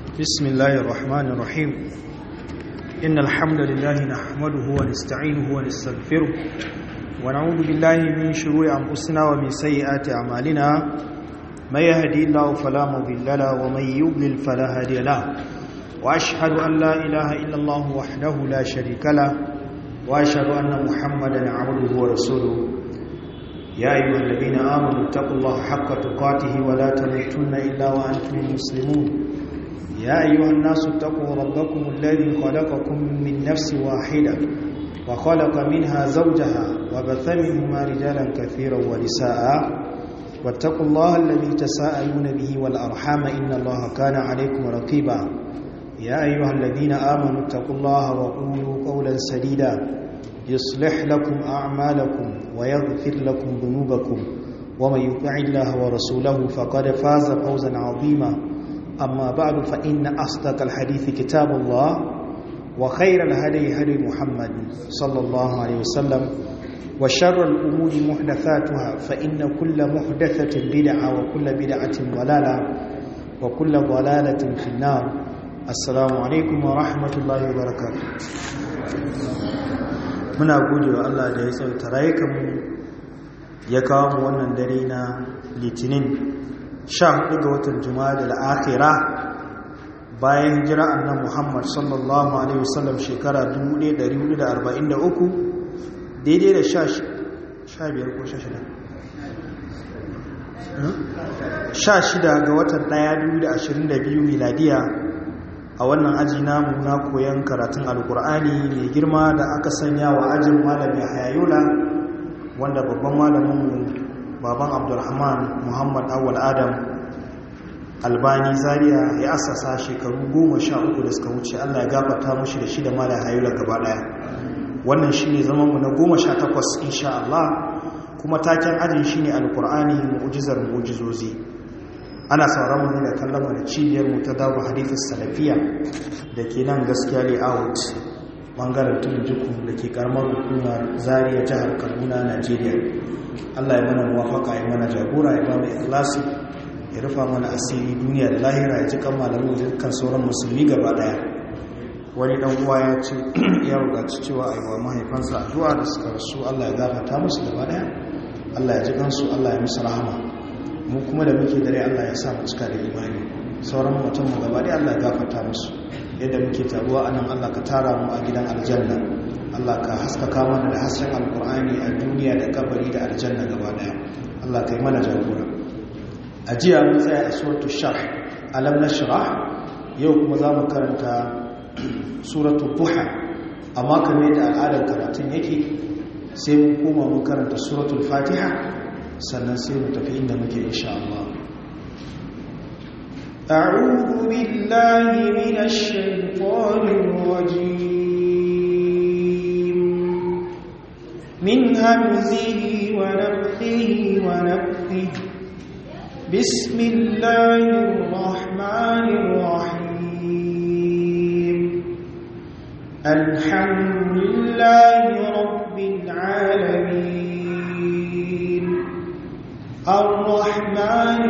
بسم الله الرحمن الرحيم إن الحمد لله نحمده ونستعينه ونستغفره ونعوذ بالله من شرور أنفسنا ومن سيئات أعمالنا من يهدي الله فلا مضل له ومن يضلل فلا هادي له وأشهد أن لا إله إلا الله وحده لا شريك له وأشهد أن محمدا عبده ورسوله يا أيها الذين آمنوا اتقوا الله حق تقاته ولا تموتن إلا وأنتم مسلمون يا أيها الناس اتقوا ربكم الذي خلقكم من نفس واحدة وخلق منها زوجها وبث منهما رجالا كثيرا ونساء واتقوا الله الذي تساءلون به والأرحام إن الله كان عليكم رقيبا يا أيها الذين آمنوا اتقوا الله وقولوا قولا سديدا يصلح لكم أعمالكم ويغفر لكم ذنوبكم ومن يطع الله ورسوله فقد فاز فوزا عظيما أما بعد فإن أصدق الحديث كتاب الله وخير الهدي هدي محمد صلى الله عليه وسلم وشر الأمور محدثاتها فإن كل محدثة بدعة وكل بدعة ضلالة وكل ضلالة في النار السلام عليكم ورحمة الله وبركاته muna gode wa Allah da ya tsauta rayukanmu ya kawo mu wannan dare na litinin 14 ga watan juma'a da al'akhira bayan hijira annan muhammad sallallahu alaihi wasallam shekara 1443 daidai da 15 ko 16 ga watan 1 2022 miladiya a wannan aji namu na koyon karatun alkur'ani mai girma da aka sanya wa ajin malami hayayola wanda babban malaminmu baban abdulrahman muhammad awal adam albani zaria ya asasa shekaru goma sha uku da suka wuce allah ya gafata mushi da shi da malam hayayola gaba daya wannan shi ne zamanmu na goma sha takwas insha allah kuma taken ajin shi ne alkur'ani mu'ujizar mu'ujizozi ana sauran mu da kallon mu da cibiyar mu ta dawo hadithis salafiya da ke nan gaskiya layout bangaren tudun jikun da ke karamar hukumar zariya jihar kaduna najeriya allah ya mana muwafaka ya mana jagora ya ba mu ikhlasi ya rufa mana asiri duniya da lahira ya ji kan malamu da kan sauran musulmi gaba daya wani dan uwa ya ce ya buƙaci cewa a yi wa mahaifansa addu'a da suka rasu allah ya gafarta musu gaba daya allah ya ji kansu allah ya musu rahama mu kuma da muke dare Allah ya sa mu cika da imani sauran mutum mu gaba dai Allah ya gafarta musu yadda muke taruwa anan Allah ka tara mu a gidan aljanna Allah ka haskaka mana da hasken alkur'ani a duniya da kabari da aljanna gaba daya Allah ka yi mana jagora a jiya mun tsaya a suratul sharh alam nashrah yau kuma za mu karanta suratul duha amma kamar yadda al'adar karatun yake sai mun koma mu karanta suratul fatiha sannan sai mu tafi inda muke insha Allah أعوذ بالله من الشيطان الرجيم من همزه ونفخه ونفخه بسم الله الرحمن الرحيم الحمد لله رب العالمين الرحمن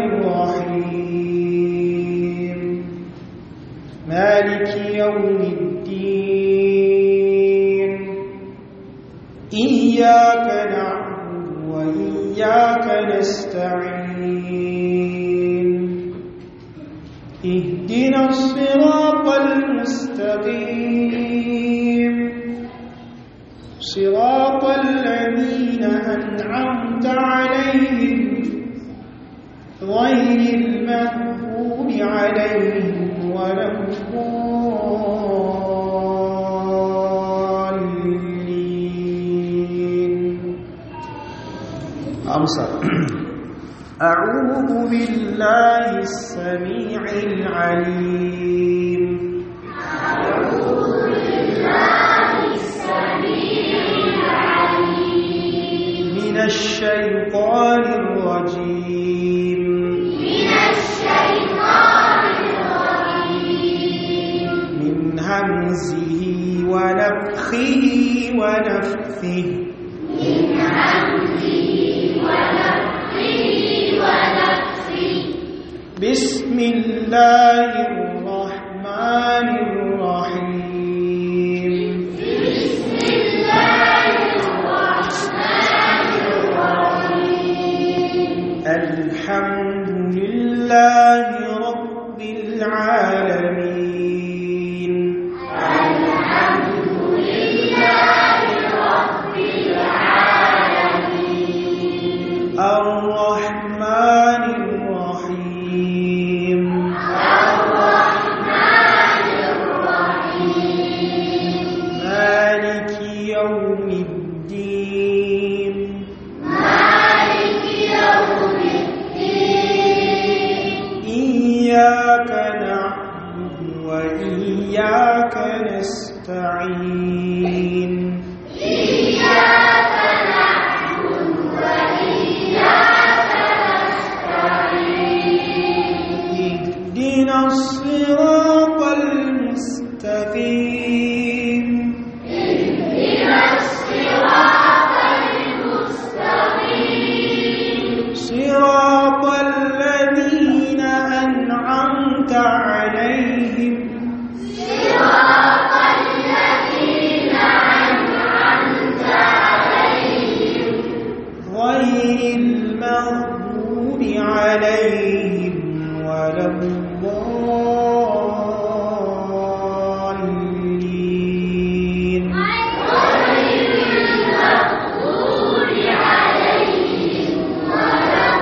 الرحيم مالك يوم الدين إياك نعبد وإياك نستعين اهدنا الصراط المستقيم صراط الذين أنعمت عليهم غير المغضوب عليهم ولا الضالين أمسى أعوذ بالله السميع العليم أعوذ بالله السميع العليم من الشيطان الرجيم من الشيطان الرجيم من همزه ونفخه ونفثه من همزه ونفخه ونفخه بسم الله الرحمن الرحمن الرحيم بسم الله الرحمن الرحيم الحمد لله رب العالمين الحمد لله رب العالمين الرحمن الرحيم الرحمن الرحيم مالك يوم الدين مالك يوم الدين إياك نعبد وإياك نستعين إياك نعبد وإياك نستعين اهدنا الصراط المستقيم اهدنا الصراط المستقيم صراط الذين أنعمت عليهم صراط الذين أنعمت عليهم غير المغضوب عليهم ولا الضالين غير المغضوب عليهم ولا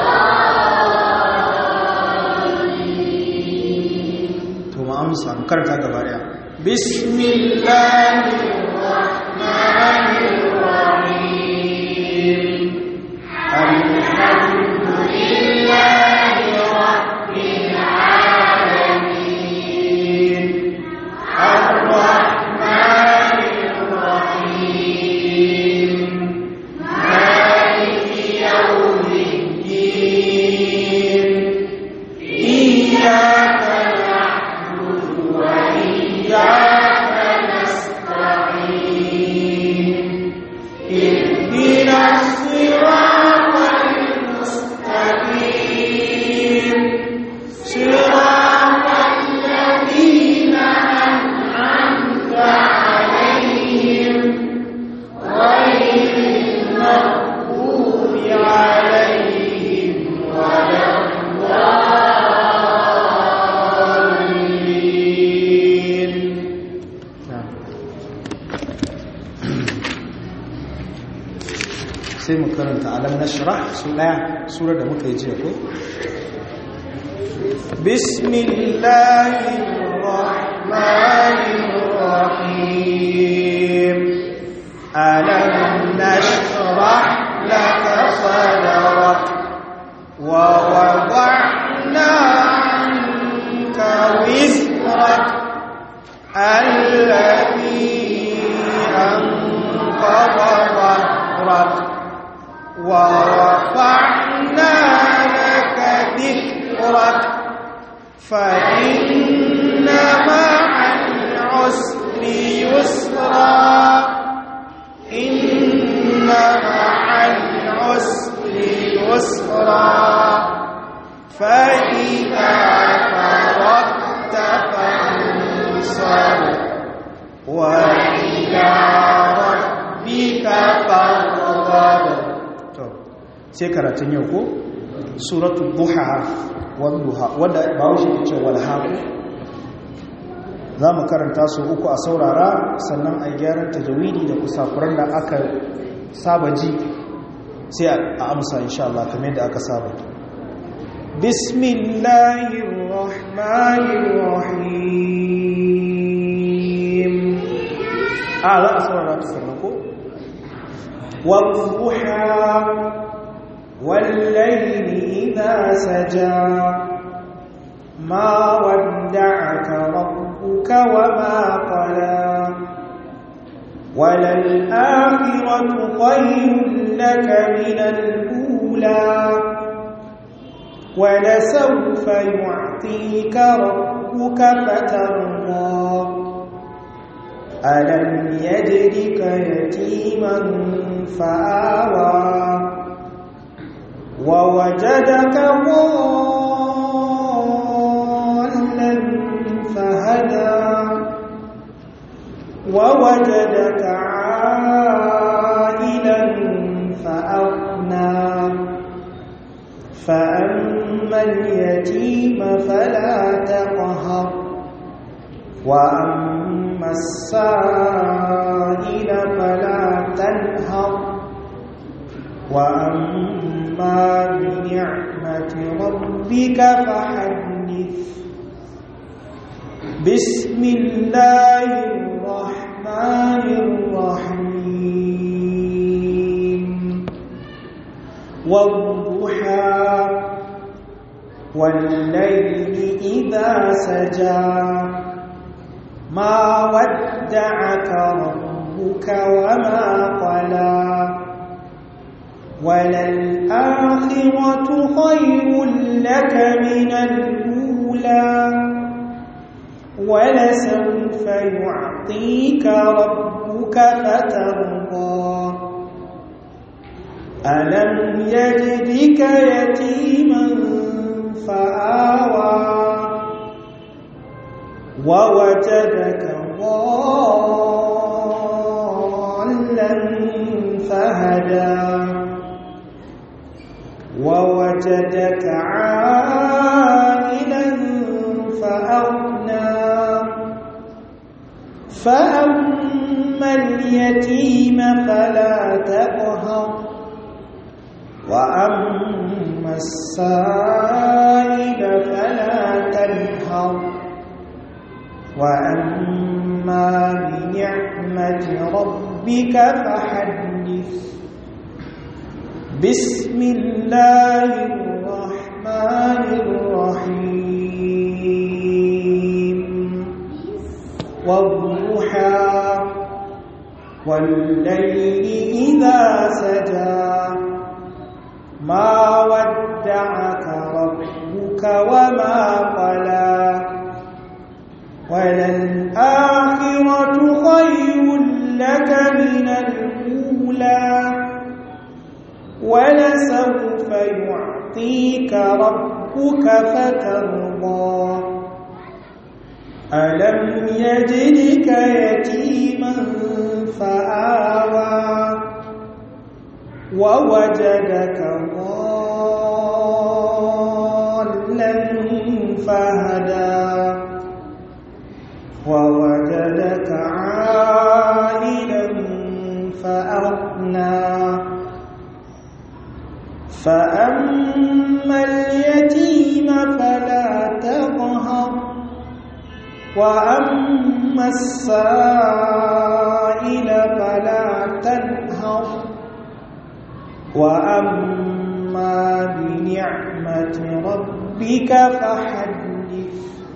الضالين to mu amsa mu karanta gaba daya bismillahir rahmanir rahim alhamdulillahi rabbil alamin arrahmanir rahim maliki yawmiddin iyyaka وإياك نستعين اهدنا الصراط المستقيم صراط الذين أنعمت عليهم غير المغضوب عليهم ولا الضالين sai mu karanta alam nashrah su daya sura da muka yi jiya ko bismillahir rahmanir rahim alam nashrah laka sadrak wa wada'na anka wizrak الذي أنقض ظهرك ورفعنا لك ذكرك فإن مع العسر يسرا إن مع العسر يسرا فإذا فرغت فانصب وإلى ربك فارغب sai karatun yau ko suratul duha wadduha wadda bawo shi ke cewa walhaku za mu karanta su uku a saurara sannan a gyaran tajawidi da kusakuran da aka saba ji sai a amsa insha Allah kamar yadda aka saba bismillahir rahmanir rahim a za a saurara ta sannan ko والضحى والليل إذا سجى ما ودعك ربك وما قلى وللآخرة خير لك من الأولى ولسوف يعطيك ربك فترضى ألم يجدك يتيما فآوى ووجدك ضالا فهدى ووجدك عائلا فأغنى فأما اليتيم فلا تقهر وأما السائل فلا تنهر وأما بنعمة ربك فحدث بسم الله الرحمن الرحيم والضحى والليل إذا سجى ما ودعك ربك وما قلى وللآخرة خير لك من الأولى ولسوف يعطيك ربك فترضى ألم يجدك يتيما فآوى ووجدك ضالا فهدى ووجدك عائلا فأغنى فأما اليتيم فلا تقهر وأما السائل فلا تنهر وأما بنعمة ربك فحدث بسم الله الرحمن الرحيم والضحى والليل إذا سجى ما ودعك ربك وما قلى وللآخرة خير لك من الأولى ولسوف يعطيك ربك فترضى ألم يجدك يتيما فآوى ووجدك ضالا فهدى ووجدك عائلا فأغنى فأما اليتيم فلا تقهر وأما السائل فلا تنهر وأما بنعمة ربك فحدث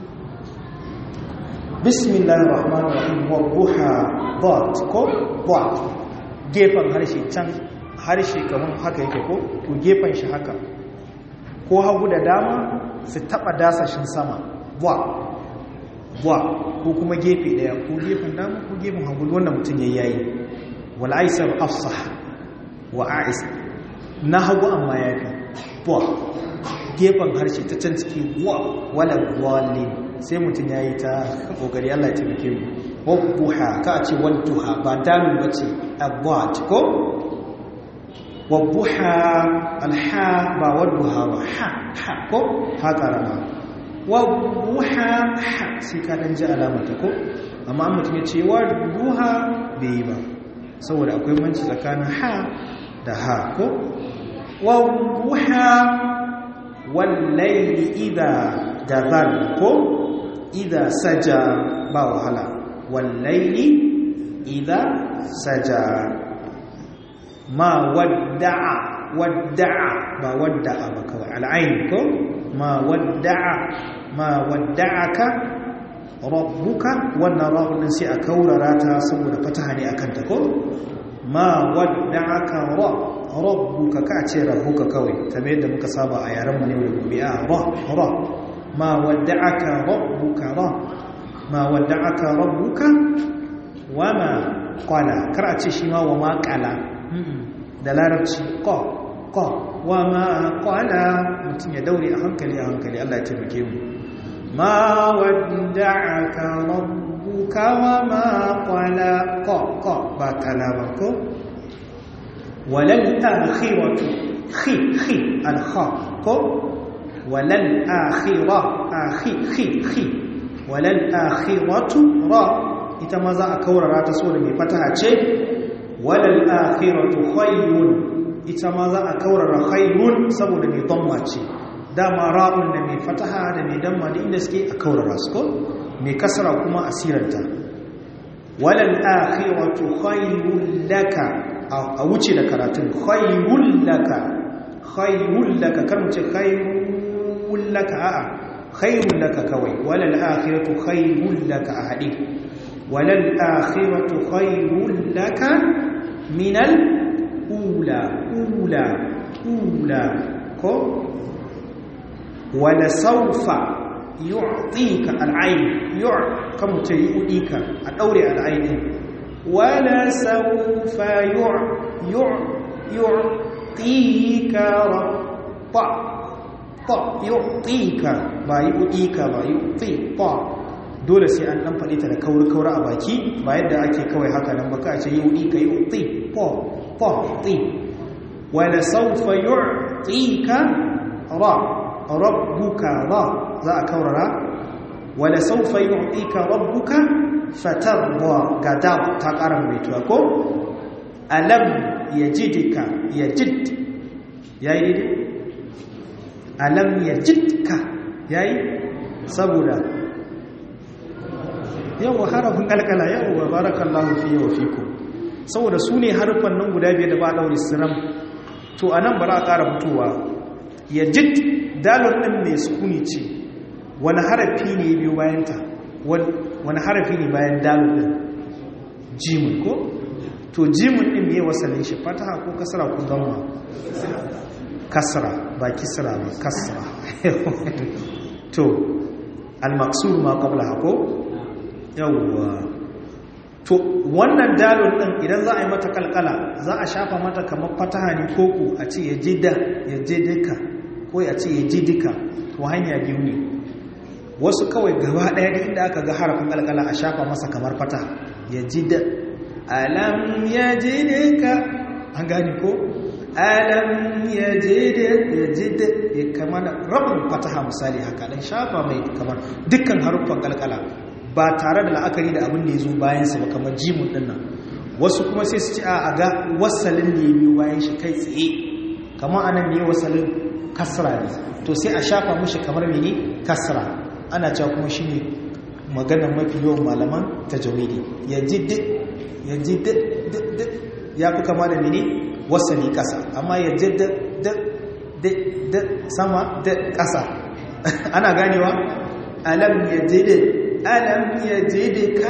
بسم الله الرحمن الرحيم والضحى ضاد كو ضاد gefen harshe can harshe kamar haka yake ko to gefen shi haka ko hagu da dama su taba dasashin sama wa wa ko kuma gefe daya ko gefen dama ko gefen hagu wanda mutum ya yayi wal aisar afsah wa a'is na hagu amma ya fi wa gefen harshe ta can ciki wa wala wallin sai mutum ya yi ta kokari Allah ya taimake mu wadduha ka ce wadduha ba damin bace abwat ko wadduha alha ba wadduha ba ha ha ko ha karama wadduha ha sai ka dan ji alamata ko amma mutum ya ce wadduha bai yi ba saboda akwai manci tsakanin ha da ha ko wadduha wallaili idha dazal ko idha saja ba wahala wallaili idha saja ma wadda'a wadda'a ba wadda'a ba kawai al'ain ko ma wadda'a ma wadda'aka rabbuka wannan rawun sai a kaurara ta saboda fataha ne akan ta ko ma wadda'aka rabbuka ka ce rabbuka kawai kamar yadda muka saba a yaren mu ne da gobe a ra ra ma wadda'aka rabbuka ra ma wadda'aka rabbuka wama qala kar a ce shi ma wama qala da larabci qa qa wama qala mutum ya daure a hankali a hankali Allah ya taimake mu ma wadda'aka rabbuka rabbuka wa ma qala qa qa ba kala ba ko walal akhiratu khi khi al kha ko walal akhira akhi khi khi walal akhiratu ra ita ma za a kaurara ta so da mai fataha ce walal akhiratu khayrun ita ma za a kaurara khayrun saboda mai damma ce dama ra'un da mai fataha da mai damma da inda suke a kaurara su ko mai kasara kuma asiranta walal akhiratu khayrun laka a wuce da karatun khayrun laka khayrun laka kar mu ce khayrun laka a'a khayrun laka kawai walal akhiratu khayrun laka a hadi walal akhiratu khayrun laka min al ula ula ula ko wala sawfa yu'tika al-ayn yu' kam ce yu'tika a daure al-ayn wala sawfa yu' yu' yu'tika rabba ta yu'tika ba yu'tika ba yu'ti ta dole sai an dan fadi ta da kauri kauri a baki ba yadda ake kawai haka nan ba ka ce yu'tika yu'ti ta ta ti wala sawfa yu'tika ra rabbuka ra za a kaurara wala saufa yu'tika rabbuka fatarda gada ta ƙara mai tuwa ko alam yajidka yajid yayi dai alam yajidka yayi saboda yawa harafin kalkala yawa barakallahu fiye wa fikum saboda su ne harfan nan guda biyar da ba daure siram to anan bara a ƙara fitowa yajid dalon ɗin mai sukuni ce wani harafi ne biyu bayanta wani harafi ne bayan dalon ɗin jimin ko to jimin ɗin mai wasalin shi fataha ko kasara ko zama kasara ba kisara ba kasara to almaksur ma kabla hako yawwa to wannan dalon ɗin idan za a yi mata kalkala za a shafa mata kamar fataha ne koko a ce ya jida ya jidika ko ya ce ya ji duka to hanya biyu ne wasu kawai gaba ɗaya da inda aka ga harafin kalkala a shafa masa kamar fata ya ji da alam ya ji duka an gani ko alam ya ji da ya ji da ya kama da rabin fataha misali haka dan shafa mai kamar dukkan haruffan kalkala ba tare da la'akari da abin da ya zo bayansa ba kamar jimun ɗin nan wasu kuma sai su ci a ga wasalin da ya biyo bayan shi kai tsaye kamar anan ne wasalin kasra ne to sai a shafa mushi kamar mene kasra ana cewa kuma shine maganar mafi yawan malaman tajawidi ya ji duk ya ji duk duk ya fi kama da mene wasani kasa amma ya ji duk duk sama da kasa ana ganewa alam ya ji duk alam ya ji duka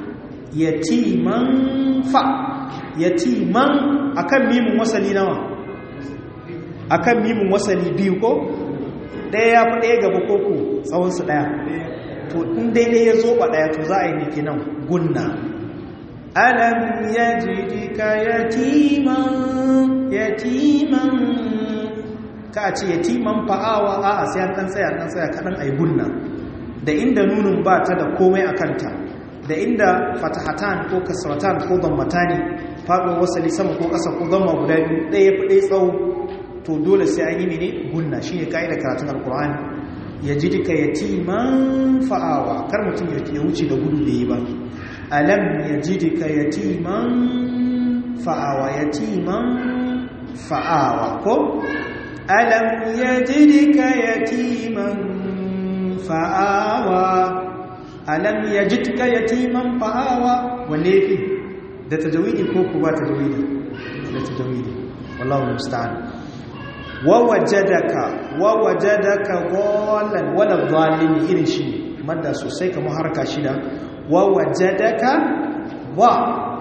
yatiman fa yatiman akan mimin wasali nawa akan mimin wasali biyu ko ɗaya ya fi ɗaya gaba koko tsawonsu ɗaya to in daidai ya zoɓa ɗaya to za a yi miki nan gunna alam ya jidika yatiman yatiman ka ce yatiman fa'awa a a sai an ɗan tsaya ɗan tsaya kaɗan a yi gunna da inda nunin ba ta da komai a kanta da inda fatahatan ko kasratan ko zammatani faɗo wasali sama ko ƙasa ko zamma guda biyu ɗaya fi ɗaya tsawo to dole sai an yi mene gunna shi ne ka'idar karatun alkur'ani ya ji duka yatiman fa'awa kar mutum ya wuce da gudu da yi ba alam ya ji duka yatiman fa'awa yatiman fa'awa ko alam ya ji duka yatiman fa'awa alam ya ji duka yatiman fa'awa wanne fi da tajawidi ko ku ba tajawidi da tajawidi wallahu musta'an wawajadaka wawajadaka dhallan wala dhalin irin shi madda sosai kamar harka shida wawajadaka wa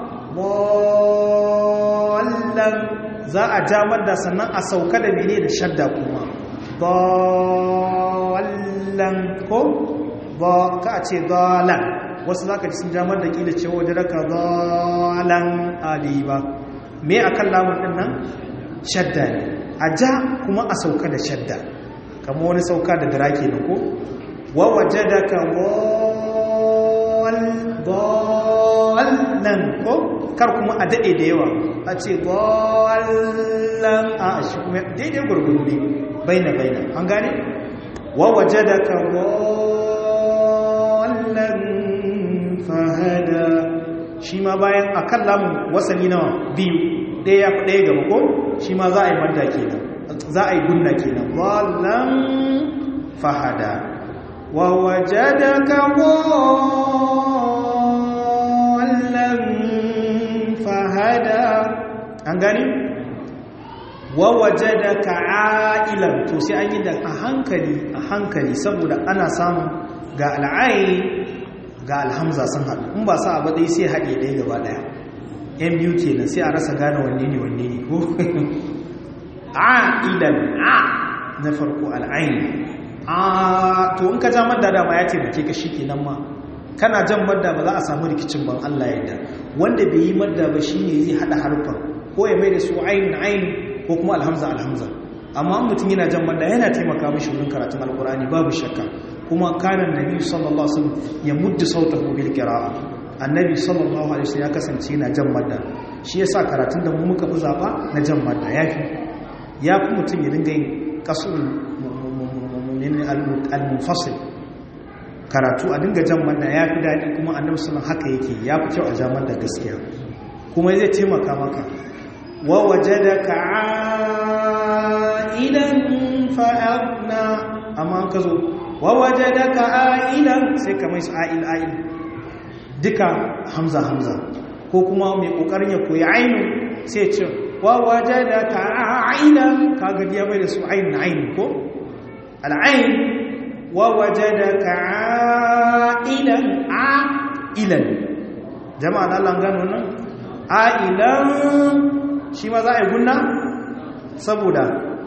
dhallan za a ja madda sannan a sauka da mene da shadda kuma dhallan ko ba ka ce dhallan wasu zaka ji sun ja madda kila cewa wajadaka dhallan aliba me akan lamun din nan shadda ne a ja kuma a sauka da shadda kama wani sauka da dara ke ko wa waje da ka ballan ko kar kuma a daɗe da yawa a ce ballan a shi kuma daidai gurguru ne baina baina an gane wa waje da ka ballan fahada shi ma bayan a kan lamun wasani nawa biyu ɗaya ya fi ɗaya gaba ko shi ma za a yi madda kenan za a yi gunna kenan ballan fahada wa waje da ka ballan fahada an gani wa waje da ka a'ilan to sai an yi da a hankali a hankali saboda ana samun ga al'ayi ga alhamza sun haɗu in ba sa abu ɗaya sai haɗe ɗaya gaba ɗaya yan biyu kenan sai a rasa gane wanne ne wanne ne ko a'ilan a na farko al'ayin a to in ka ja madda dama ya taimake ka shi kenan ma kana jan madda ba za a samu rikicin ban Allah yadda wanda bai yi madda ba shine zai hada harfan ko ya mai da su ayin ayin ko kuma alhamza alhamza amma mutum yana jan madda yana taimaka mishi wurin karatun alkurani babu shakka kuma kana nabi sallallahu alaihi wasallam ya muddu sautahu bil qira'a annabi sallallahu alaihi wasallam ya kasance yana jan madda shi yasa karatun da mu muka fi zaba na jan madda yafi yafi mutum ya dinga yin qasul al-munfasil karatu a dinga jan manna ya fi daɗi kuma annabi sallan haka yake ya fi kyau a jamar da gaskiya kuma zai taimaka maka wa waje da ka idan fa'adna amma ka zo wa waje da ka idan sai ka mai su a'il a'il duka hamza hamza ko kuma mai ƙoƙarin ya koyi ainu sai ce wa waje da ka idan ka gajiya bai da su ainihin ainihin ko al'ain ووجدك عائلا عائلا jama'a da Allah gano nan ailan shi ma za a yi gunna saboda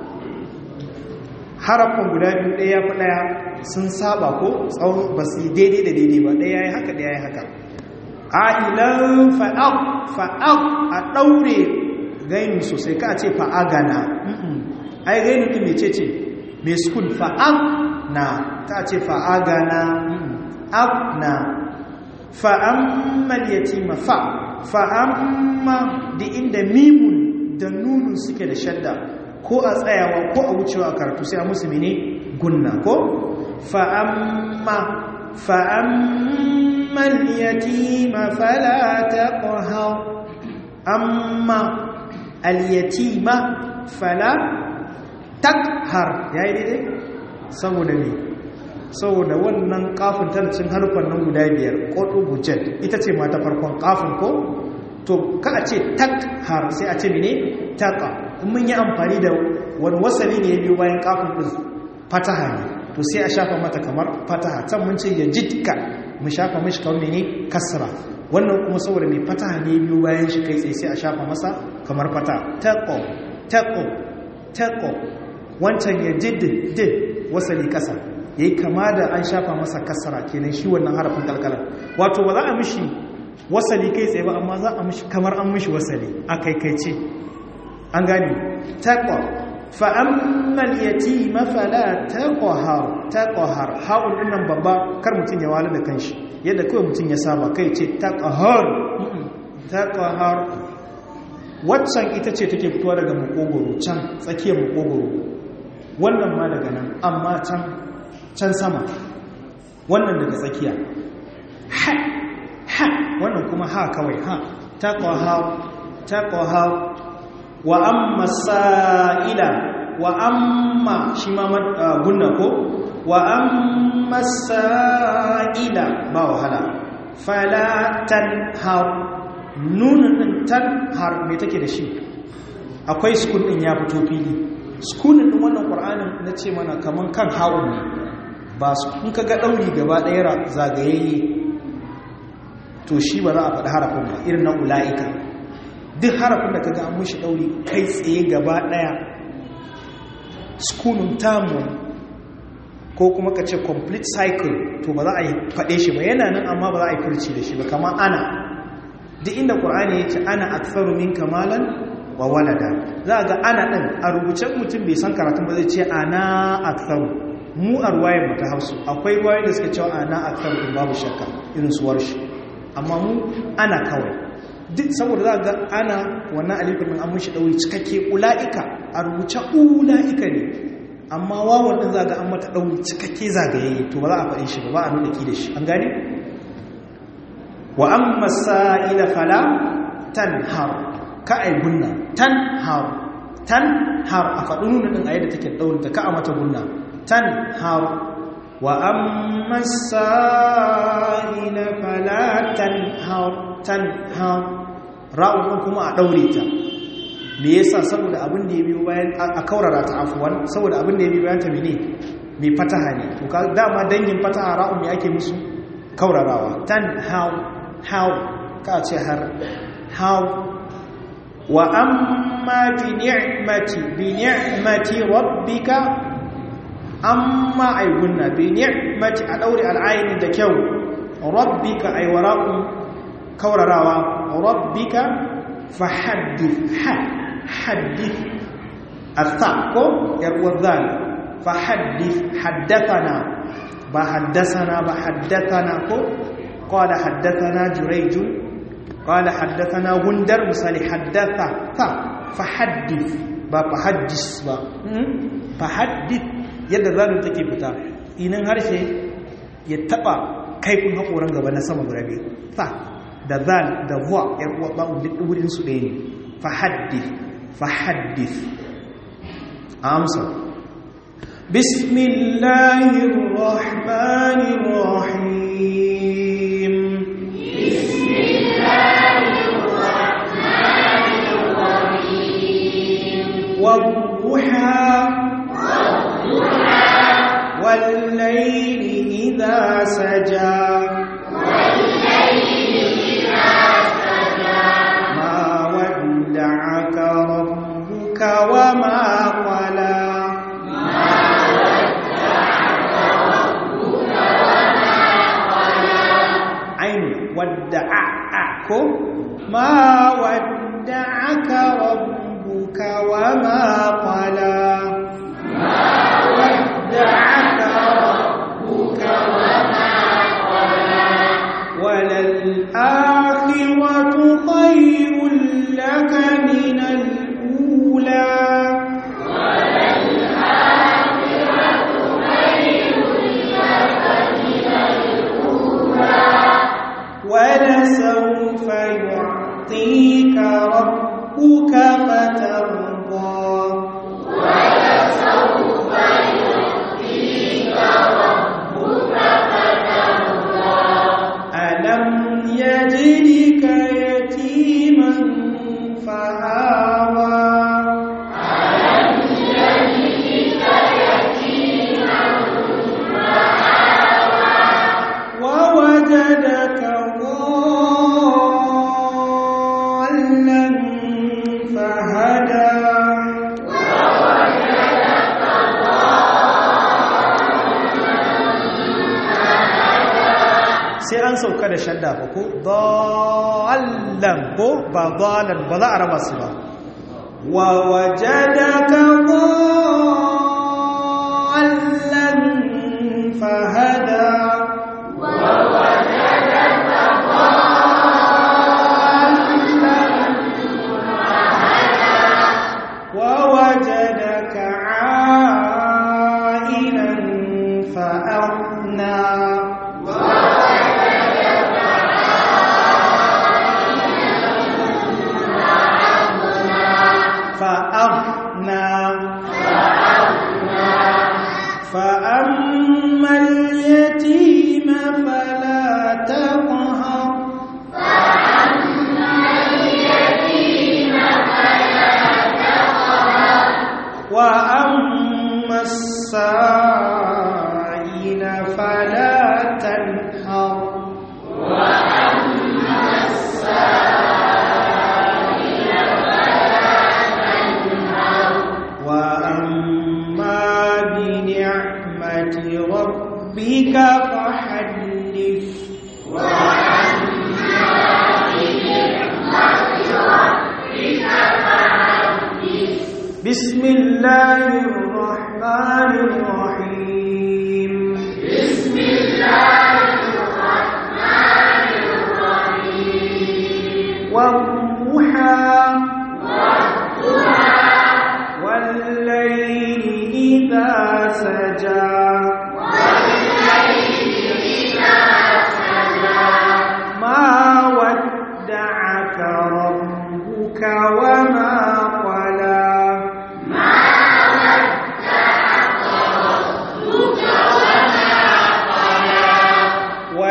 harafin guda biyu ɗaya fi ɗaya sun saba ko tsawon ba su daidai da daidai ba ɗaya ya haka ɗaya ya haka ailan fa'ab fa'ab a ɗaure gaini sosai ka ce fa'agana ai gaini ɗin mai ce ce mai sukun fa'ab na ta ce fa'agana abna fa'ammal yatima fa fa'amma da inda mimun da nunun suke da shadda ko a tsayawa ko a wucewa a karatu sai a musu mene gunna ko fa'amma fa'ammal yatima fala taqhar amma al-yatima fala takhar yayi daidai saboda ne saboda wannan kafin tarcin harfan nan guda biyar kodu bujet ita ce mata farkon kafin ko to ka a ce tak har sai a ce mene taka in mun yi amfani da wani wasali ne biyu bayan kafin din fataha ne to sai a shafa mata kamar fataha can mun ce ya jidka mu shafa mashi kamar mene kasra wannan kuma saboda mai fataha ne biyu bayan shi kai tsaye sai a shafa masa kamar fata taqo taqo taqo wancan ya jiddid wasali kasa ya yi kama da an shafa masa kasara kenan shi wannan harafin kalkalar wato ba za a mishi wasali kai tsaye ba amma za a mishi kamar an mishi wasali a kaikaice an gani taƙwa fa'ammal yati mafala taƙwahar taƙwahar haɗin ɗinnan babba kar mutum ya wala da kanshi yadda kawai mutum ya saba kai ce taƙwahar taƙwahar waccan ita ce take fitowa daga makogoro can tsakiyar makogoro wannan ma daga nan amma can can sama wannan daga tsakiya ha ha wannan kuma ha kawai ha taqwa taqwa wa amma sa'ila wa amma shi ma gunna ko wa amma sa'ila ba wahala fala tanhar nunun din tanhar me take da shi akwai sukun din ya fito fili sukunin din wannan qur'anin na ce mana kaman kan hawun ne ba su in ka ga ɗauri gaba ɗaya zagayayye to shi ba za a faɗi harafin ba irin na ula'ika duk harafin da ka ga an mushi ɗauri kai tsaye gaba ɗaya sukunin tamu ko kuma ka ce complete cycle to ba za a yi faɗe shi ba yana nan amma ba za a yi furci da shi ba kama ana duk inda ƙur'ani yake ana aktharu min kamalan wa walada za ga ana ɗin a rubuce mutum bai san karatun ba zai ce ana aktharu mu a ruwayen mu ta hausu akwai ruwayen da suka cewa ana aktharu din babu shakka irin su warshi amma mu ana kawai duk saboda za ga ana wannan alifin nan an mushi ɗauri cikakke ula'ika a rubuce ula'ika ne amma wawan ɗin za ga an mata ɗauri cikakke zagaye to ba za a faɗin shi ba ba a nuna ki da shi an gane wa an masa'ila fala tan har ka ai gunna tan har tan har a faɗi nuna ɗin a yadda take ɗaurinta ka a mata gunna tan har wa an masa'ila fala tan har tan har ra'un kuma a ɗaure ta me yasa saboda abin da ya biyo bayan a kaurara ta afuwan saboda abin da ya biyo bayan ta mene mai fataha ne to ka dama dangin fataha ra'un me ake musu kaurarawa tan how how ka ce har how wa amma bi ni'mati bi ni'mati rabbika amma ay gunna bi ni'mati a daure al'ayin da kyau rabbika ay wara'un kaurarawa rabbika fahaddith ha حدث الثاء كو يروى الذال فحدث حدثنا بحدثنا بحدثنا كو قال حدثنا جريج قال حدثنا غندر مثال حدث ثا فحدث با فحدث با فحدث yadda zalim take fita inan harshe ya taba kaifin hakoran gaba na sama guda biyu fa da zal da huwa yar uwa ba duk wurin su ɗaya ne fahaddith fahaddith amsa bismillahir rahmanir rahim bismillahir rahmanir rahim wadduha wadduha wal layli idha saja وما قلى عين ودعكم ما ودعك ربك وما قلى ما ودعك ربك وما قلى وللآخرة خير لك من الأولى ولسوف يعطيك ربك فترضى ولسوف يعطيك ربك فترضى ألم يجدك يتيما فآوى ألم يجدك يتيما فآوى ووجدك ضالا فهدى ووجدك sai an sauka da shadda ba ko dallan ko ba dalan ba za a raba su ba wa wajadaka dallan fahada ووجدك ووجدك عائلا فأغنى فأغنى فأما اليتيم فلا تقهر وأما السائل فلا تنهر وأما بنعمة ربك فحدث بسم الله الرحمن الرحيم بسم الله الرحمن الرحيم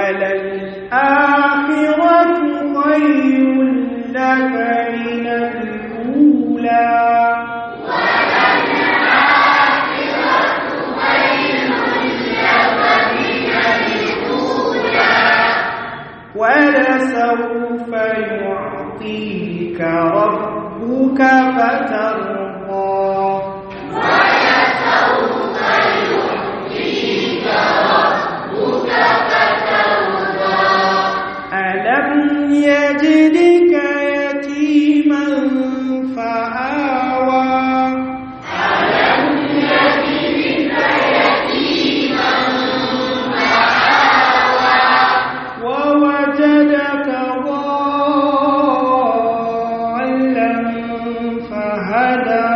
وللآخرة خير لك من الأولى ولسوف يعطيك ربك فترضى ألم يجدك يتيما فآوى ووجدك ضالا فهدى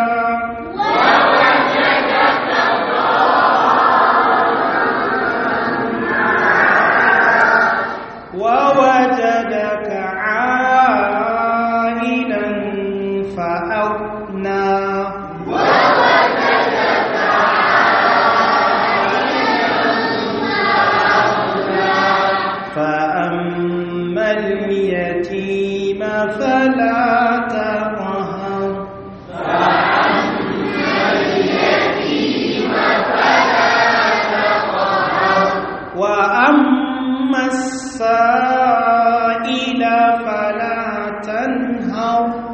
ووجدك عائلا فأغنى فأما اليتيم فلا تقهر وأما السائل فلا تنهر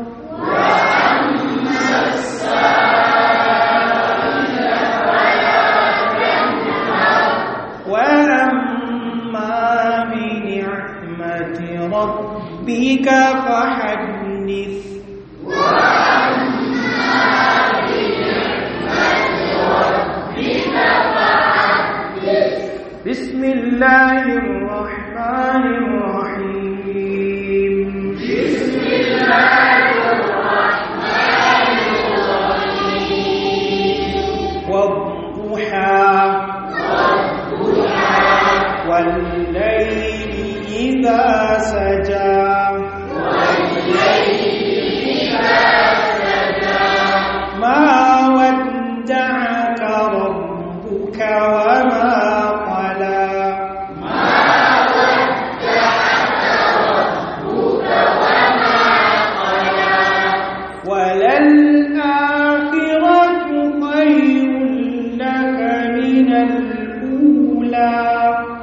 وأما بنعمة ربك فحدث بسم الله الرحمن الرحيم بسم الله الرحمن الرحيم والضحى والضحى والليل إذا سجى والليل إذا سجى ما ودعك ربك وما قلى وللآخرة خير لك من الأولى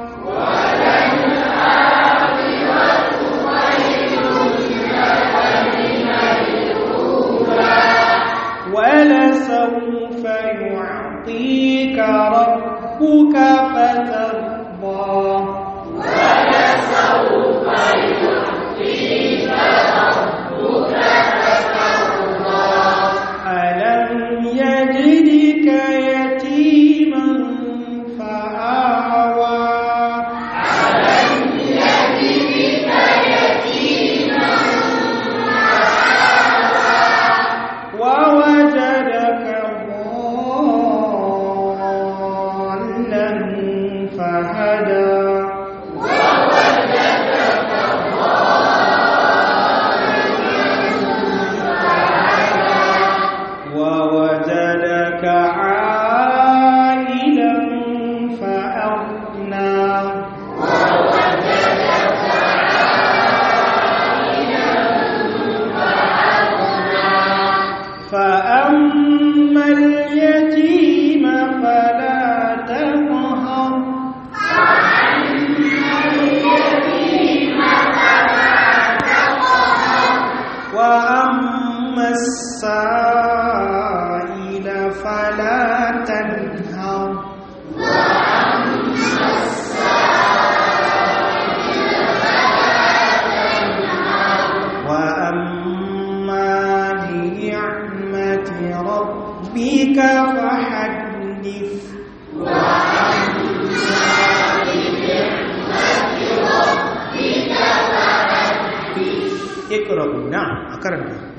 ولسوف يعطيك ربك فترضى ألم يجدك يتيما فآوى ووجدك ضالا فهدى ووجدك عائلا فأغنى فأما اليتيم فلا تقهر وأما السائل فلا تنهر وأما بنعمة ربك فحدث اقرأوا نعم أكرمنا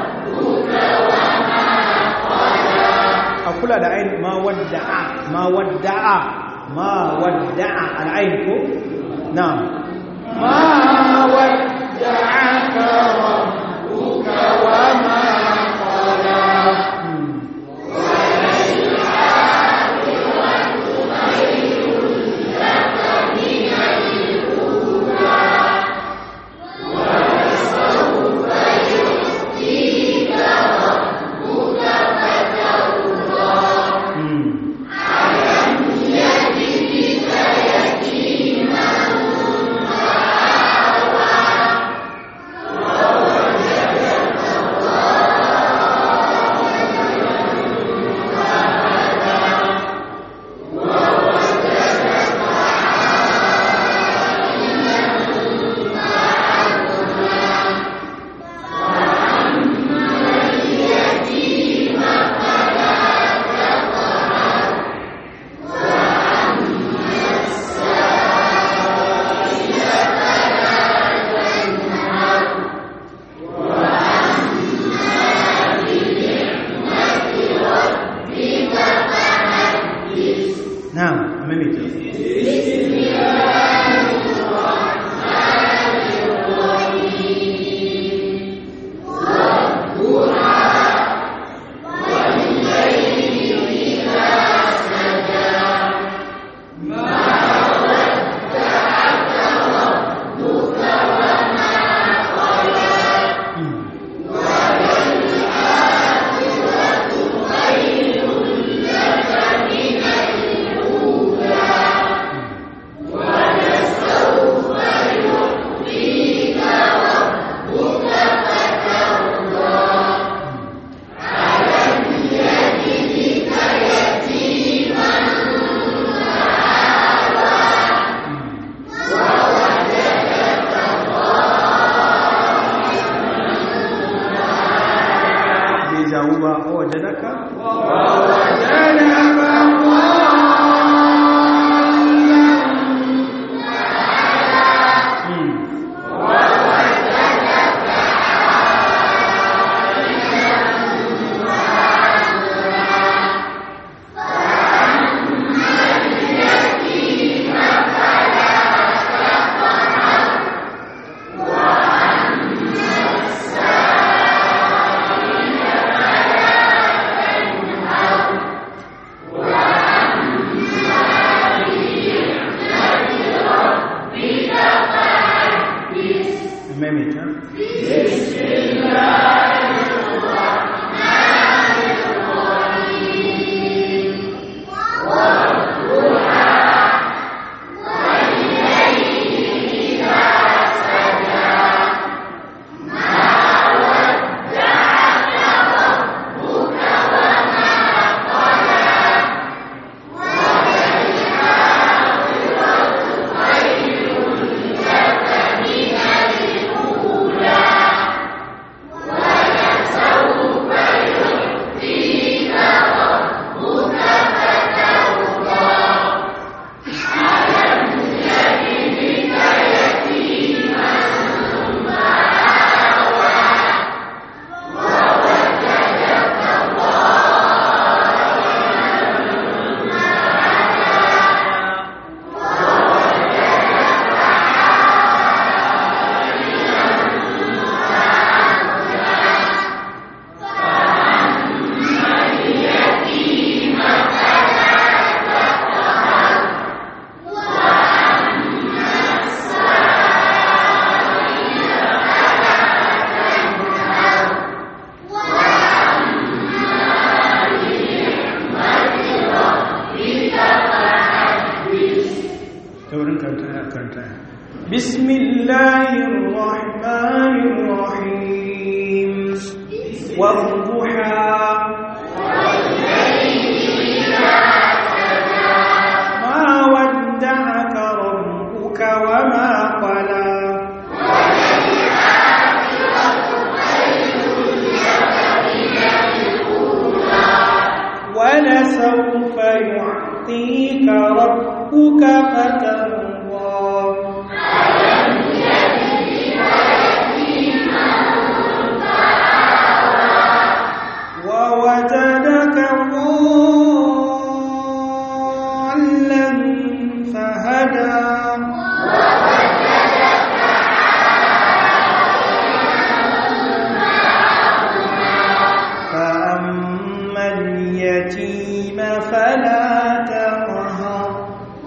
a kula da ainihin ma wadda a ma wadda wadda'a ma wadda'a al'ain ko na'am ما ودعك ربك وما قلى na'am maimaita bai jawo ba a waje daga maimaita taurin karanta ya karanta بسم الله الرحمن الرحيم والضحى ما ودعك ربك وما قلى ولسوف يعطيك ربك فترضى ووجدك ضالا فأما اليتيم فلا تقهر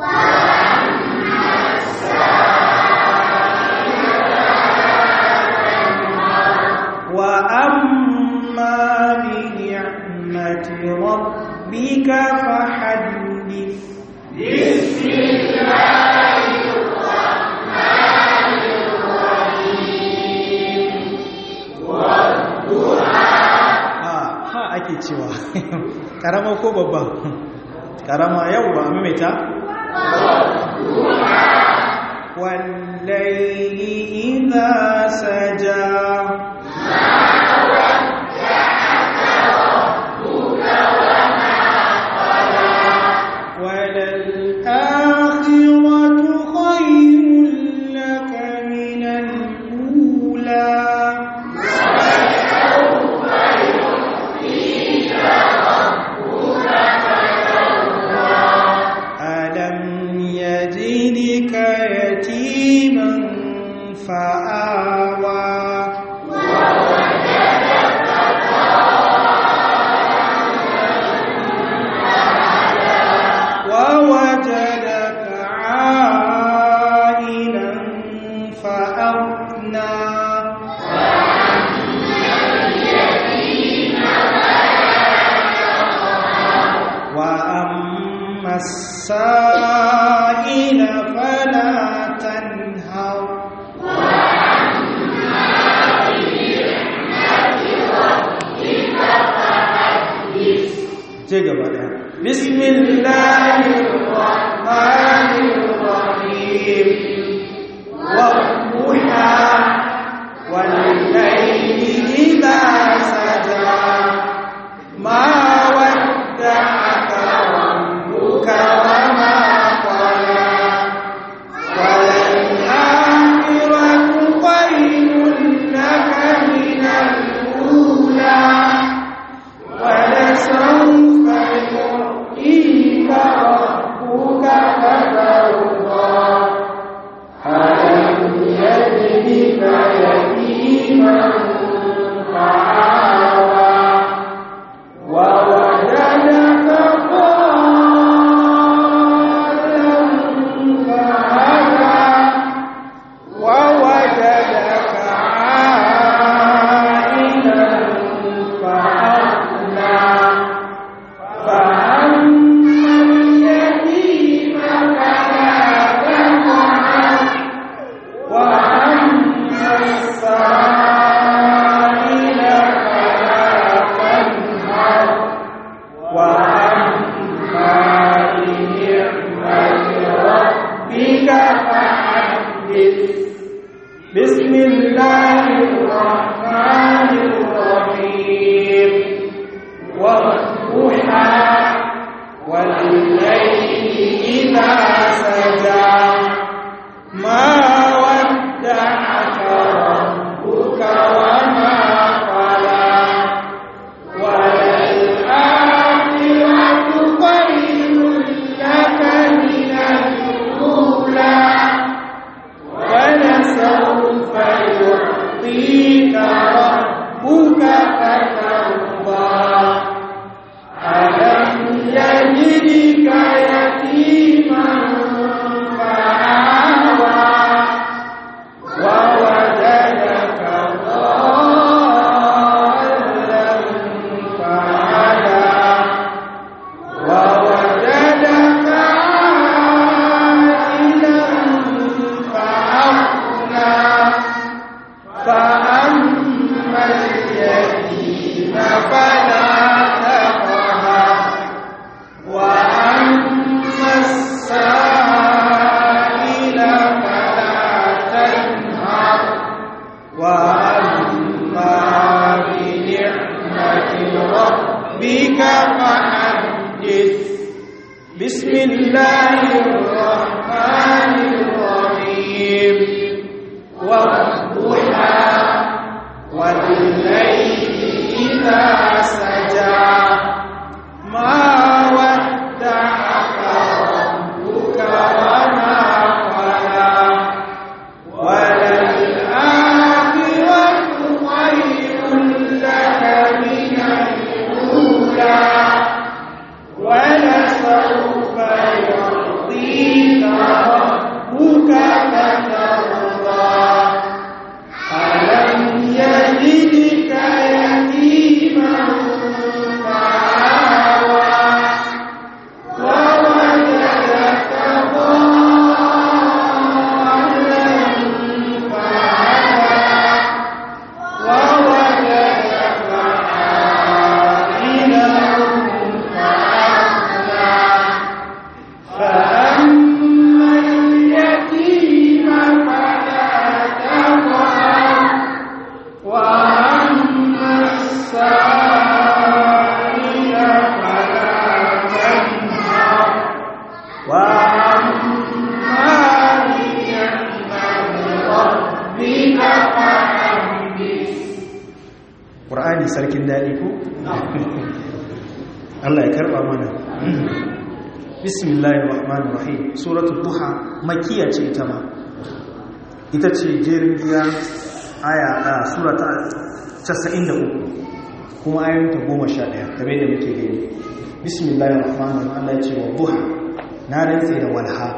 وأما بنعمة ربك فحدث Ah, ha ake cewa karama ko babba karama yau ba maimaita wallahi idha saja وللآخرة خير لك من الأولى ألم يجدك يتيما فآوى ووجدك عائلا فأغنى وأما السائل فلا تنهر ce gaba daya bismillahirrahmanirrahim wa duha wal layli idha saja ma wadda'aka rabbuka wa ma qala وللآخرة خير لك من الأولى ولسوف يعطيك ربك فترضى ألم يجدك يتيما فآوى ووجدك ضالا فهدى ووجدك عائلا فأغنى فأما اليتيم فلا تقهر وأما السائل فلا تنهر وأما بنعمة ربك فحدث بسم الله الرحمن الرحيم والضحى والليل إذا سجى ما ودعك ربك وما قلى وللآخرة خير لك من الأولى ولسوف يعطيك ربك فترضى ألم يجدك يتيما فآوى ووجدك ضالا فهدى ووجدك عائلا فأغنى فأما اليتيم فلا تقهر وأما السائل فلا تنهر وأما بنعمة ربك فحدث بسم الله الرحمن الرحيم والضحى والليل إذا سجى ما ودعك ربك وما وأما بنعمة ربك فحدث ƙur'ani sarkin daɗi ko? Allah ya karɓa mana bismillahir rahmanir rahim suratul duha makiya ce ita ma ita ce jerin giya aya a surata 93 kuma ayoyinta 11 kamar da muke gani bismillahir rahmanir rahim Allah ya ce wa duha na rantse da walha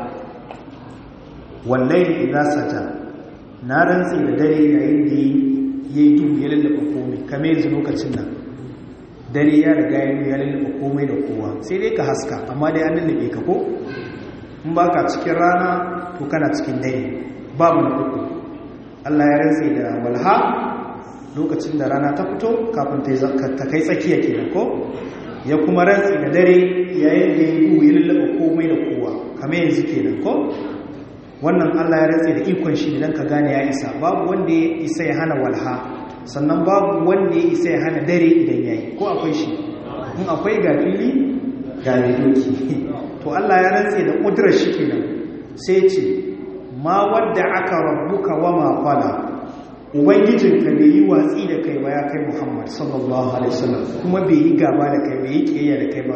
wallahi idza saja na rantse da dare yayin da yayi duhu ya lallaba komai kamar yanzu lokacin nan dare ya riga ya lallaba komai da kowa sai dai ka haska amma dai an lallabe ka ko in ba ka cikin rana to kana cikin dare babu na uku Allah ya rantse da walha lokacin da rana ta fito kafin ta kai tsakiya kenan ko ya kuma rantse da dare yayin da ya yi ya lallaba komai da kowa kamar yanzu kenan ko wannan Allah ya rantse da ikon shi idan ka gane ya isa babu wanda ya isa ya hana walha sannan babu wanda ya isa ya hana dare idan yayi ko akwai shi in akwai ga fili ga doki to Allah ya rantse da kudurar shi kenan sai ce ma wadda aka rabbuka wa ma qala ubangijinka bai yi watsi da kai ba ya kai Muhammad sallallahu alaihi wasallam kuma bai yi gaba da kai bai yi kiyaya da kai ba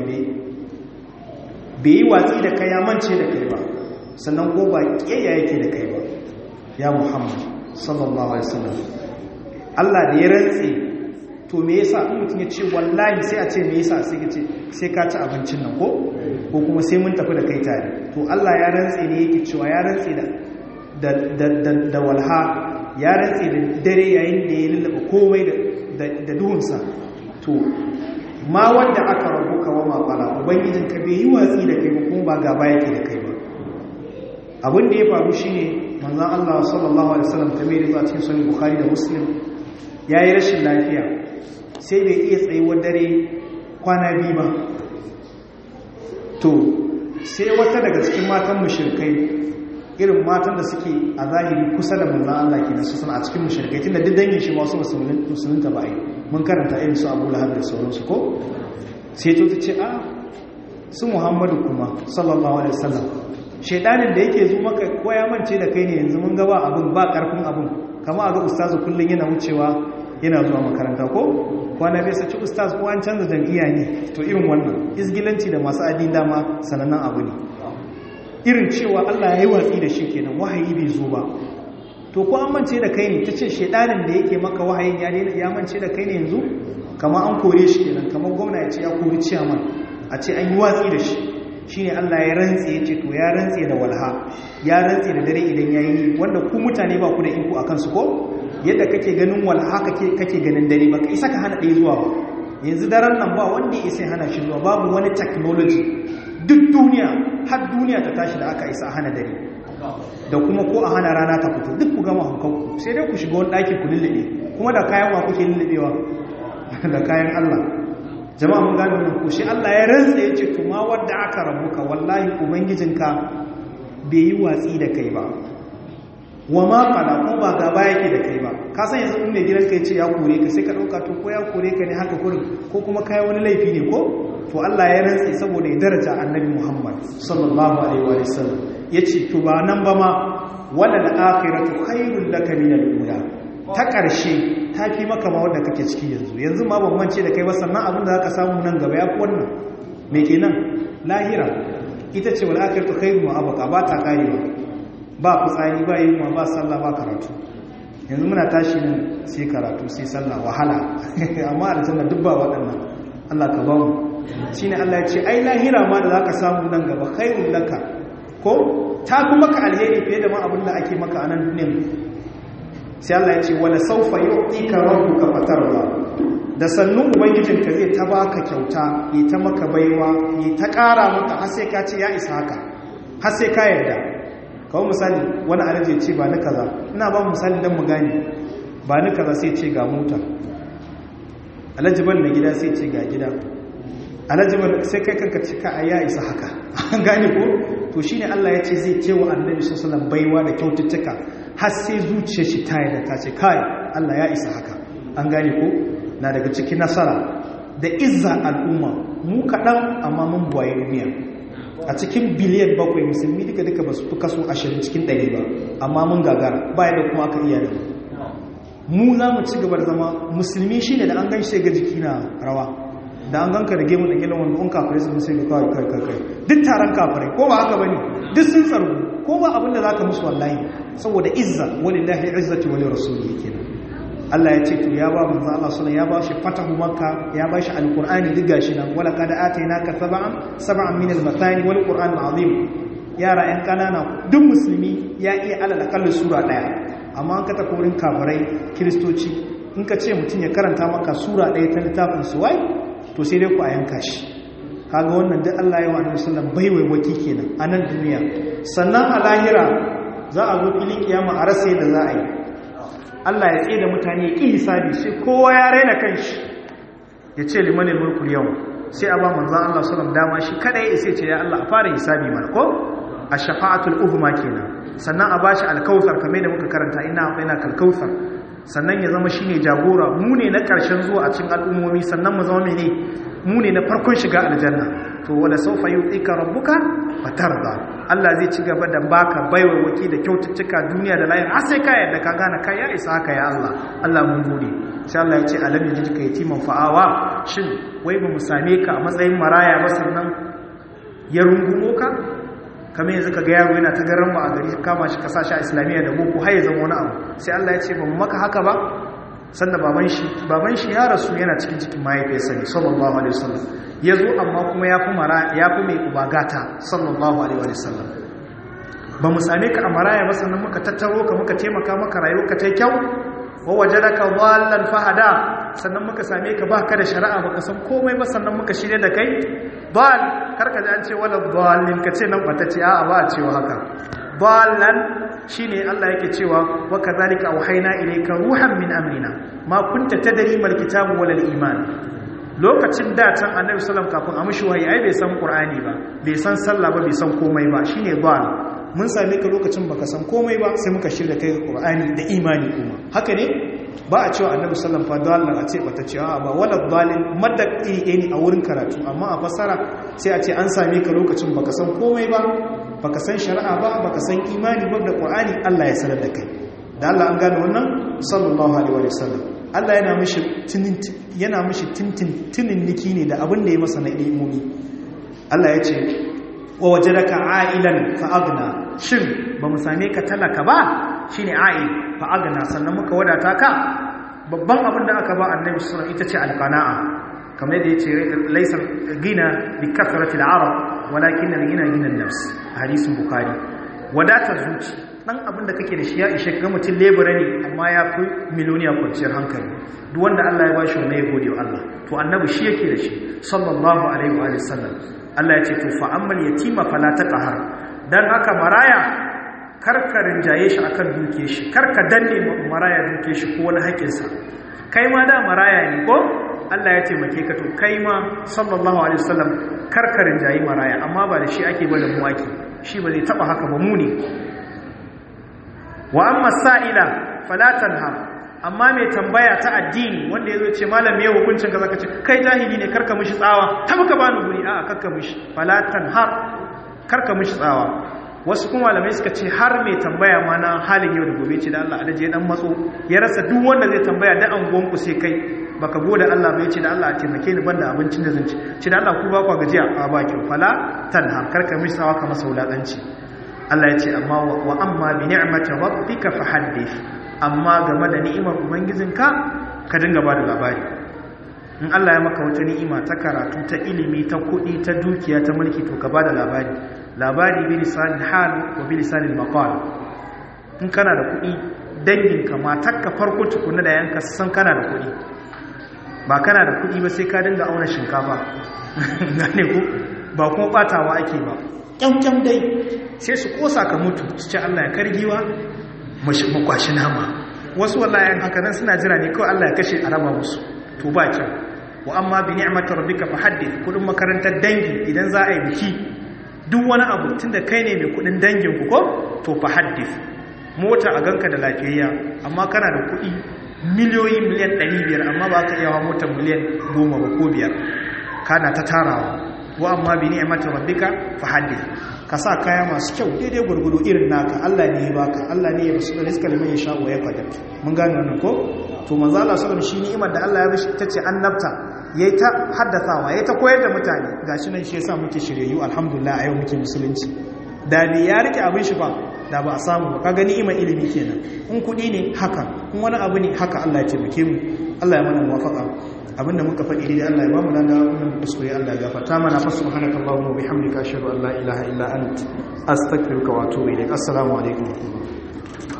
bai yi watsi da kai ya mance da kai ba sannan ko ba kiyaya yake da kai ba ya Muhammad sallallahu alaihi wasallam Allah da ya rantse to me yasa in mutum ya ce wallahi sai a ce me yasa sai ka ce sai ka ci abincin nan ko ko kuma sai mun tafi da kai tare to Allah ya rantse ne yake cewa ya rantse da da da da walha ya rantse da dare yayin da ya lullaba komai da da duhunsa to ma wanda aka rabuka wa ma qala ubangijin ka bai yi watsi da kai ba kuma ba gaba yake da kai ba abin da ya faru shine manzon Allah sallallahu alaihi wasallam kamar yadda a cikin sahih bukhari da muslim ya yi rashin lafiya sai bai iya tsayuwar dare kwana biyu ba to sai wata daga cikin matan mushirkai irin matan da suke a zahiri kusa da manzan Allah ke nasu suna a cikin mushirkai tun da duk dangin shi masu musulunta ba yi mun karanta irin su abu lahab da sauransu ko sai to ta ce a su muhammadu kuma sallallahu alaihi wasallam shaidanin da yake zo maka ko ya mance da kai ne yanzu mun gaba abin ba karfin abin kama a ga ustazu kullum yana wucewa yana zuwa makaranta ko kwana bai saci ustaz ko an canza jam'iyya ne to irin wannan izgilanci da masu adin dama sanannen abu ne irin cewa Allah ya yi watsi da shi kenan wahayi bai zo ba to ko an mance da kai ne ta ce shaidanin da yake maka wahayin ya ya mance da kai ne yanzu kama an kore shi kenan kamar gwamna ya ce ya kori ciyaman a ce an yi watsi da shi shine Allah ya rantse ya ce to ya rantse da walha ya rantse da dare idan yayi wanda ku mutane ba ku da iko akan su ko yadda kake ganin walha kake kake ganin dare ba kai saka hana ɗaya zuwa ba yanzu daren nan ba wanda ya isa hana shi zuwa babu wani technology duk duniya har duniya ta tashi da aka isa hana dare da kuma ko a hana rana ta fito duk ku gama hankanku sai dai ku shiga wani ɗaki ku lullube kuma da kayan wa kuke lullubewa da kayan Allah jama'a mun gane wannan ko shi Allah ya rantsa yace to ma wanda aka rabuka wallahi ubangijinka bai yi watsi da kai ba wa ma qala ko ba gaba yake da kai ba ka san yanzu in mai gidanka yace ya kore ka sai ka dauka to ko ya kore ka ne haka kurin ko kuma kai wani laifi ne ko to Allah ya rantsa saboda ya daraja annabi Muhammad sallallahu alaihi wa sallam yace to ba nan ba ma wala al-akhiratu khairul laka min al-ula ta ƙarshe ta fi maka ma wanda kake ciki yanzu yanzu ma ban mance da kai ba sannan abin da zaka samu nan gaba ya fi wannan me kenan lahira ita ce wal akhiratu khairu wa abqa ba ta karewa ba fitsari ba yin ba sallah ba karatu yanzu muna tashi nan sai karatu sai sallah wahala amma aljanna duk ba waɗannan Allah ka ba mu shine Allah ya ce ai lahira ma da zaka samu nan gaba khairul laka ko ta fi maka alheri fiye da ma abin da ake maka a nan duniyar sai Allah ya ce wala saufa yu'tika rabbuka fatarda da sannu ubangijinka zai ta baka kyauta yi ta maka baiwa yi ta ƙara maka har sai ka ce ya isa haka har sai ka yarda kawo misali wani alaji ce ba ni kaza ina ba misali dan mu gane ba ni kaza sai ce ga mota alaji ban na gida sai ce ga gida alaji ban sai kai kanka ce ka ya isa haka an gane ko to shine Allah ya ce zai ce wa annabi sallallahu alaihi wasallam baiwa da kyaututtuka har sai zuciyar shi ta yarda ta ce kai Allah ya isa haka an gane ko na daga cikin nasara da izza al'umma mu kaɗan amma mun buwaye duniya a cikin biliyan bakwai musulmi duka duka ba su fi kaso ashirin cikin ɗari ba amma mun gagara ba da kuma aka iya da mu za mu ci gaba da zama musulmi shi ne da an gan shi ga jiki na rawa da an ganka da gemu da gilin wanda un kafirai sun sai ga kawai kai kai kai duk taron kafirai ko ba haka bane duk sun tsaro ko ba abinda zaka musu wallahi saboda izza walillahi izzati wa lirasulihi kenan Allah ya ce to ya ba manzo Allah sallallahu ya ba shi fatahu makka ya ba shi alqur'ani duk gashi nan wala kad atainaka sab'an sab'an min al-mathani wal qur'an azim yara yan kanana duk musulmi ya iya alal akalla sura daya amma an ka tafi wurin kafirai kristoci in ka ce mutum ya karanta maka sura daya ta littafin su wai to sai dai ku a yanka shi kaga wannan duk Allah ya wa annabi sallallahu bai waiwaki kenan a nan duniya sannan a lahira za a zo filin kiyama a rasa da za a yi Allah ya tsaye da mutane ya ƙi hisabi sai kowa ya raina kanshi ya ce limanin mulkul yau sai a ba manzan Allah sallam dama shi kada ya isa ce ya Allah a fara hisabi mana ko a shafa'atul uhma kenan sannan a bashi alkautsar kamar da muka karanta ina ina kalkautsar sannan ya zama shine jagora mu ne na karshen zuwa a cikin al'ummomi sannan mu zama mene mu ne na farkon shiga aljanna to wala sawfa yu'tika rabbuka fatarda Allah zai ci gaba da baka baiwa waki da kyaututtuka duniya da lahira har sai ka yarda ka gane kai ya isa haka ya Allah Allah mun gode sai Allah ya ce alam yajidka yatiman fa'awa shin wai ba mu same ka a matsayin maraya ba sannan ya rungumo ka kamar yanzu kaga yaro yana ta garan ba a gari kama shi kasa shi a islamiyya da boko har ya zama wani abu sai Allah ya ce ba mu maka haka ba sannan baban shi baban shi ya rasu yana cikin cikin mahaifiyarsa ne sallallahu alaihi wasallam ya zo amma kuma ya fi mara ya fi mai ubagata sallallahu alaihi wasallam ba mu same ka a maraya ba sannan muka tattaro ka muka taimaka maka rayuwa ka ta kyau wa wajadaka dhallan fahada sannan muka same ka baka da shari'a baka san komai ba sannan muka shirye da kai dal karka ji an ce wala dhalin ka ce nan bata ce a'a ba a cewa haka dhallan shine Allah yake cewa wa kadhalika auhayna ilayka ruhan min amrina ma kunta tadri mal kitabu wal iman lokacin da can annabi sallallahu kafin a mishi wahayi ai bai san qur'ani ba bai san sallah ba bai san komai ba shine dhal mun same ka lokacin baka san komai ba sai muka shirya kai qur'ani da imani kuma haka ne ba a cewa annabi sallallahu alaihi wasallam a ce bata ce ba wala dalil madda iri ne a wurin karatu amma a fassara sai a ce an same ka lokacin baka san komai ba baka san shari'a ba baka san imani ba da qur'ani Allah ya sanar da kai da Allah an gane wannan sallallahu alaihi wasallam Allah yana mishi tinin yana mishi tintin tinin niki ne da abin da ya masa na ilimi Allah ya ce wa wajadaka a'ilan fa agna shin ba mu same ka talaka ba shine a'il fa agna sannan muka wadata ka babban abin da aka ba annabi sallallahu ita ce alqana'a kamar yadda yace laysa gina bi kathrati al-arab walakin al-gina gina an-nafs hadisin bukhari wadatar zuci dan abin da kake da shi ya ishe ga mutum lebura ne amma ya fi miliyoniya kwanciyar hankali duk wanda Allah ya bashi wannan ya gode wa Allah to annabi shi yake da shi sallallahu alaihi wa sallam Allah ya ce to fa ammal yatima fala taqhar dan haka maraya karka rinjaye shi akan duke shi karka danne maraya duke shi ko wani haƙin sa kai ma da maraya ne ko Allah ya taimake ka to kai ma sallallahu alaihi wasallam karka rinjaye maraya amma ba da shi ake bada muwaki shi ba zai taba haka ba mu ne wa amma sa'ila fala tanha amma mai tambaya ta addini wanda ya zo ce malam ya hukuncin ka zaka ce kai jahili ne karka mishi tsawa ta muka bani guri a karka mishi falatan har karka mishi tsawa wasu kuma malamai suka ce har mai tambaya ma na halin yau da gobe ce da Allah adaje dan matso ya rasa duk wanda zai tambaya da angon ku sai kai baka gode Allah bai ce da Allah a taimake ni banda abincin da zan ci ce da Allah ku ba ku gajiya a baki fala tanha karka mishi tsawa ka masa wulakanci Allah ya ce amma wa amma bi ni'mati rabbika fahaddith amma game da ni'imar ubangijinka ka dinga ba da labari in Allah ya maka wata ni'ima ta karatu ta ilimi ta kuɗi ta dukiya ta mulki to ka ba da labari labari bi lisanin hal wa bi lisanin maqal in kana da kuɗi danginka matarka farko tukuna da yanka san kana da kuɗi ba kana da kuɗi ba sai ka dinga auna shinkafa gane ko ba kuma batawa ake ba kyamkyam dai sai su kosa ka mutu su ce Allah ya kargiwa makwashi nama wasu wallahi haka nan suna jira ne kawai Allah ya kashe a raba musu to ba kyau wa amma bi ni'matir rabbika fahaddith kudin makarantar dangi idan za a yi biki duk wani abu tunda kai ne mai kudin dangin ku ko to fahaddith mota a ganka da lafiyayya amma kana da kudi miliyoyi miliyan 500 amma ba ka iya hawa motar miliyan 10 ba ko biyar kana ta tarawa wa amma bi ni'mati rabbika fahaddith ka sa kaya masu kyau daidai gurgudu irin naka Allah ne ya baka Allah ne ya basu rizqa liman yasha wa yaqdir mun gane wannan ko to manzo Allah sallallahu alaihi wasallam shi ni'imar da Allah ya bashi tace annabta yayi ta haddathawa yayi ta koyar da mutane gashi nan shi yasa muke shiryayyu alhamdulillah a yau muke musulunci da ne ya rike abin shi ba da ba a samu ba kaga ni'imar ilimi kenan in kudi ne haka in wani abu ne haka Allah ya taimake mu Allah ya mana muwafaqa abinda muka faɗi dai Allah ya ba mu lada wannan kuskure Allah ya gafarta mana fa subhanaka allahumma wa bihamdika ashhadu an la ilaha illa ant astaghfiruka wa atubu ilaik assalamu alaikum